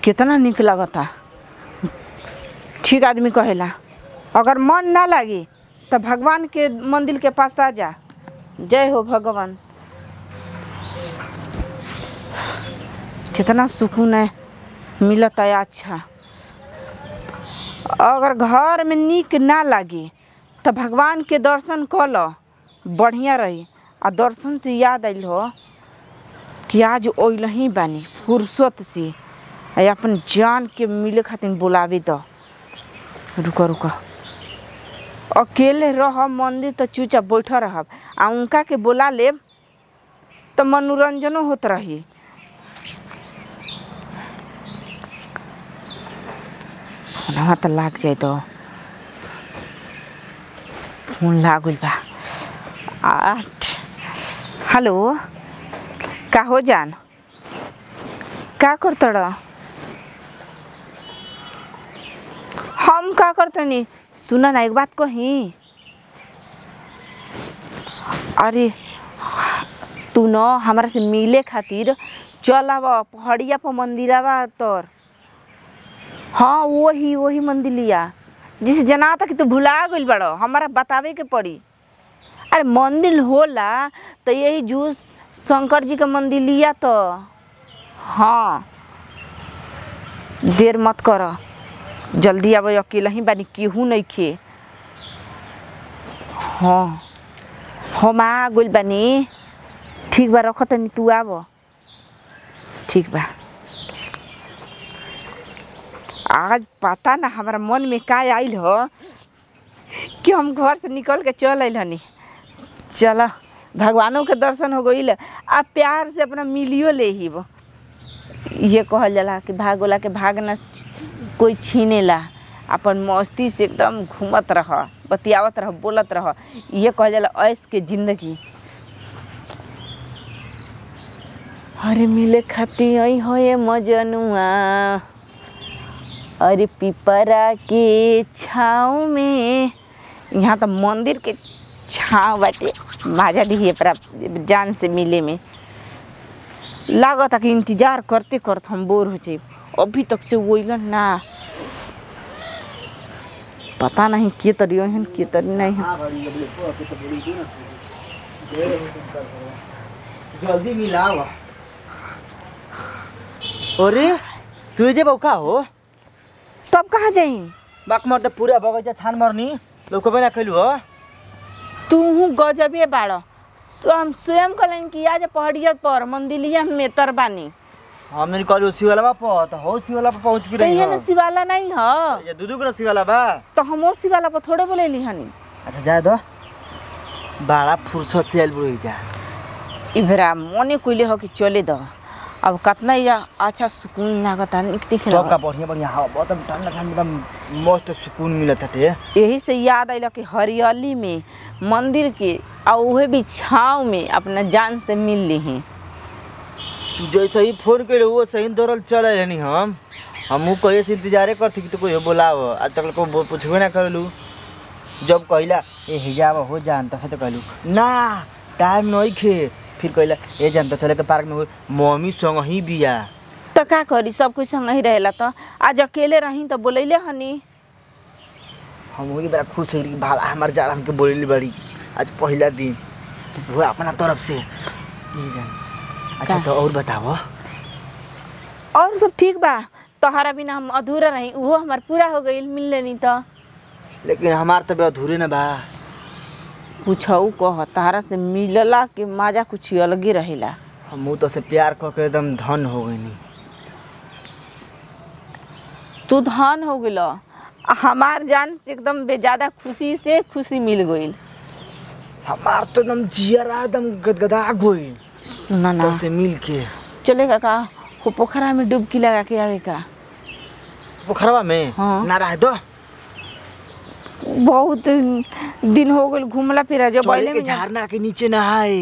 कितना निक लगता ठीक आदमी कहेला अगर मन ना लागी तो भगवान के मंदिर के पास आ जा जय हो भगवान कितना सुकून है मिलता है अच्छा अगर घर में निक ना लागी तो भगवान के दर्शन कर लो बढ़िया रही आ दर्शन से याद आइल हो कि आज ओइल ही बानी फुर्सत से आ अपन जान के मिले खातिर बुलावे दो रुको रुको अकेले रह मंदिर तो चुपचाप बैठ रहब आ उनका के बुला लेब तो मनोरंजनो होत रही फोनवा तो लाग जाए तो फोन लागल बा आठ हेलो का हो जान का करतड़ हम का करतनी सुन ना एक बात कही अरे तू न हमारा से मिले खातिर चल आव पहाड़िया पर मंदिरवा तोर हाँ वही वही मंदिलिया जिस जना था कि तू भुला गइल बड़ो हमारा बतावे के पड़ी अरे मंदिर होला तो यही जूस शंकर जी का मंदिलिया तो हाँ देर मत कर जल्दी आब अकेला ही बानी केहू नहीं खे हाँ हम आ गइल बानी ठीक बा रख तनी तू आब ठीक बा आज पता ना हमारा मन में का आइल हो कि हम घर से निकल के चल आइल हनी चल भगवानों के दर्शन हो गइल आ प्यार से अपना मिलियो ले ही वो ये कहल जाला कि भाग वाला के भाग ना कोई छीनेला अपन मस्ती से एकदम घूमत रह बतियावत रह बोलत रह ये कहल जाला ऐश के जिंदगी अरे मिले खाती आई हो ये मजनुआ अरे पिपरा के छाँव में यहाँ तो मंदिर के छाँव बाटे मजा दी पर जान से मिले में लागत कि इंतजार करते करते हम बोर हो जाए अभी तक से वोइलन ना पता नहीं के तरी हन के तरी नहीं हन जल्दी मिलाओ अरे तू जे बौका हो तब कहाँ जाई बाक मर त पूरा बगैँचा छान मर्नी लौको पनि कैलु हो तू हूँ गजबे बाड़ तो हम स्वयं कलन कि आज पहाड़िया पर मंदिलिया में तर बानी हमने कहलु शिवाला प त हो शिवाला प पहुँच भी तो रही ये हो न शिवाला नहीं ह ये दुदु को शिवाला बा तो हम वो शिवाला पर थोड़े बोले हनी अच्छा जा दो बाड़ा फुर्सत से आइल बुढ़ी जा इबरा मने कोइले हो कि चले दो अब कतना या अच्छा सुकून लागता निक निक सबका लागता। बढ़िया बढ़िया हवा बहुत ठंडा ठंडा मस्त सुकून मिलत हटे यही से याद आइल कि हरियाली में मंदिर के आ उहे भी छाँव में अपना जान से मिल ली तू जैसे ही फोन करे वो सही दौड़ल चल रहनी हम हमहू कहिए से इंतजारे करती कि तो कोई बोलाव आज तक को बो- पूछबे ना करलू जब कहला ए हिजाब हो जान तखे तो कहलू ना टाइम नहीं खे फिर कहला ए जान तो चले के पार्क में हो मम्मी संग ही बिया तो का करी सब कुछ संग ही रहेला तो आज अकेले रही तो बोलैले हनी हम वही बड़ा खुश है कि भाला हमार जाल हमके बोलेली बड़ी आज पहला दिन तो वो अपना तरफ से ये जान अच्छा का? तो और बताओ और सब ठीक बा तोहरा बिना हम अधूरा रही वो हमार पूरा हो गई मिल लेनी तो लेकिन हमार तो अधूरे ना बा पूछऊ कह तहरा से मिलला के मजा कुछ अलगे रहेला हम तो से प्यार करके एकदम धन हो गई तू धन हो गइल आ हमार जान से एकदम बेजादा खुशी से खुशी मिल गइल हमार तो एकदम जियरा एकदम गदगदा गई सुना ना तो से मिल के चलेगा का वो पोखरा में डुबकी लगा के आवे का पोखरवा में हाँ। ना रह दो बहुत दिन हो गइल घूमला फिरा जो चले बैले के में ना- झरना के नीचे नहाए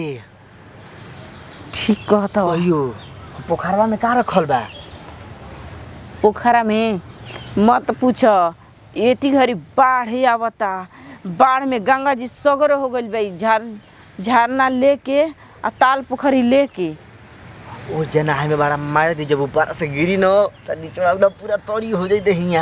ठीक कहता बा। अयो पोखरवा में का रखल बा पोखरा में मत पूछ एती घड़ी बाढ़ ही आवता बाढ़ में गंगा जी सगरो हो गइल भाई झार झरना लेके आ ताल पोखरी लेके ओ जना हमें बड़ा मार दी जब ऊपर से गिरी न त नीचे एकदम पूरा तोरी हो जाई दहिया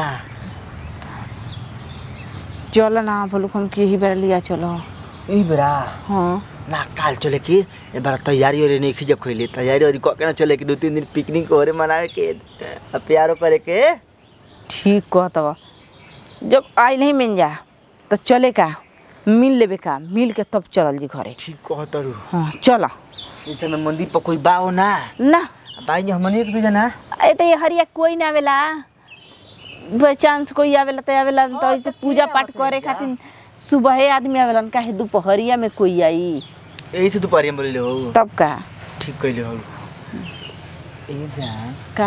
चलो ना बोलो हम के ही बेर लिया चलो ई बेरा हाँ ना काल चले के ए बार तैयारी ओरे नहीं खिजक खोइले तैयारी ओरी कके ना चले के दो तीन दिन पिकनिक ओरे मनावे के आ प्यारो करे के ठीक कहतब जब आइल ही मिल जा तो चले का मिल लेबे का मिल के तब चलल जी घरे ठीक कहतरू हाँ चलो जैसे में मंदिर पर कोई बाओ ना ना बाई हमने एक दो जना ए तो ये हरिया कोई ना आवेला बाई चांस कोई आवेला तो आवेला तो ऐसे पूजा पाठ करे खातिर सुबह आदमी आवेला काहे दोपहरिया में कोई आई यही से दोपहर में बोले हो तब का ठीक कहले हो ए जान का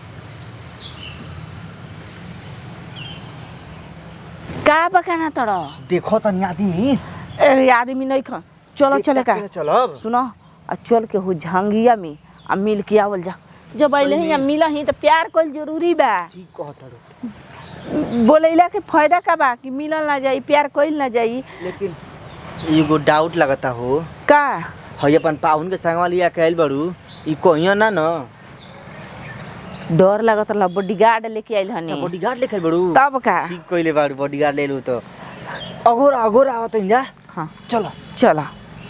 का बकाना तड़ देखो तनी आदमी अरे आदमी नहीं खा चलो चले का चलब सुनो आ चल के हो झांगिया में आ मिल के आवल जा जब अइले ही मिल ही तो प्यार कल जरूरी बा ठीक कहतरू बोलैला के फायदा का बा कि मिलल ना जाई प्यार कइल ना जाई लेकिन एगो डाउट लगता हो का हई अपन पाहुन के संगवा लिया के आइल बड़ू ई कहिया ना न डर लागत रहा बॉडीगार्ड लेके आइल अच्छा हनी बॉडीगार्ड लेकर बड़ू तब का ठीक कइले बाड़ू बॉडीगार्ड ले लू तो अगोर अगोर आवत जा हाँ चलो चलो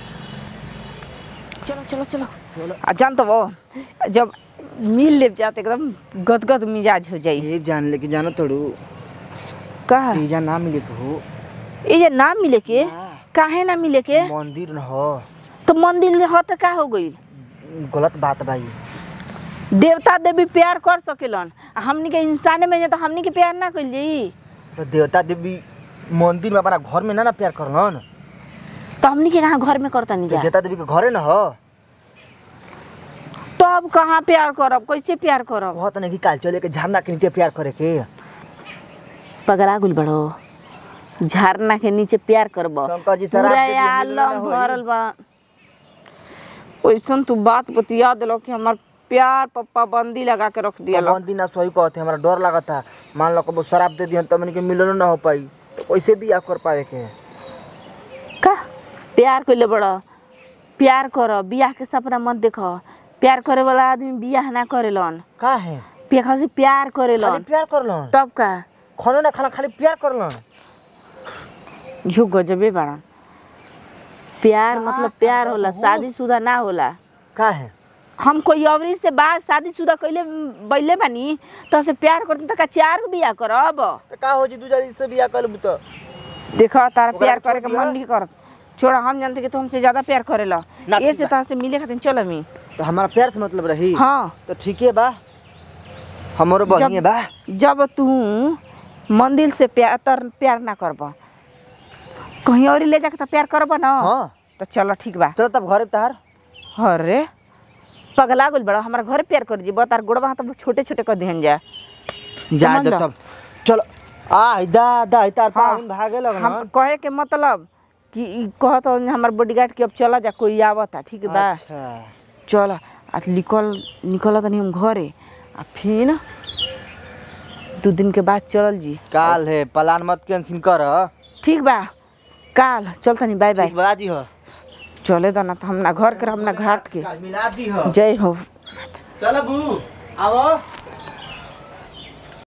चलो चलो चलो आ जान तो वो जब मिल ले जाते एकदम गदगद मिजाज हो जाई ये जान लेके जानो तोड़ू का ये जान ना मिले के हो ये जे ना मिले के ना। काहे ना मिले के मंदिर न हो तो मंदिर हो तो का हो गई गलत बात भाई देवता देवी प्यार कर सकेलन आ हमनी के इंसाने में जे तो हमनी के प्यार ना कइल जाई तो देवता देवी मंदिर में अपना घर में ना ना प्यार करलन तो हमनी के कहाँ घर में करता नहीं तो जा देवता देवी के घरे न हो तो अब कहाँ प्यार करब कैसे प्यार करब बहुत नहीं कि काल चले के झरना के नीचे प्यार करे के पगला गुल बड़ो झरना के नीचे प्यार करब शंकर जी शराब पूरा दे दिए, मिलल आलम ना होई। भरल बा ओइसन तू बात बतिया दिलो कि हमार प्यार पर पाबंदी लगा के रख दिया पाबंदी ना सही कहते हमारा डर लगता मान लो कबो शराब दे दिहन तो हमन के मिलनो ना हो पाई तो कैसे भी कर पावे के का प्यार कइले बड़ प्यार कर बियाह के सपना मत देख प्यार करे वाला आदमी बियाह ना करेलन का है प्यार से प्यार खाली करेलन प्यार करलन तब का खाना ना खाना खाली प्यार करलन झुक गजबे बाड़न प्यार मतलब प्यार होला शादीशुदा ना होला का है हम कोई अवरी से बात शादीशुदा कइले बैले बानी तो से प्यार करते त का चार गो बियाह करब तो का हो जी दू जारी से बियाह कर तो देखो तारा ओकरा प्यार छोड़ करे के दिया। मन नहीं करत छोड़ा हम जानते कि तू हमसे ज्यादा प्यार करेला ना, ये ठीक से बा। तो से मिले खातिर चल मी तो हमारा प्यार से मतलब रही हाँ तो ठीक है बा हमारो बढ़िया बा जब तू मंदिर से प्यार तर प्यार ना करब कहीं और ले जाके तो प्यार करब ना हाँ तो चलो ठीक बा चलो तब घरे तहार अरे पगला गुल बड़ा हमारा घर प्यार कर जीबो तार गोड़वा हाथ छोटे छोटे कर दिहन जा जा समझ दो लो। तब चलो आ इदा दा तार हाँ, पाहुन भागे लगन हम कहे के मतलब कि ई कहत हो हमार बॉडीगार्ड के अब चला जा कोई आवता ठीक बा अच्छा चल आ निकल निकल तनी हम घरे आ फिर दू दिन के बाद चलल जी काल है प्लान मत कैंसिल कर ठीक बा काल चल तनी बाय बाय ठीक बा जी हो चले दा ना तो हम ना घर के हम ना घाट के काल मिला दी हो जय हो चलो बू आओ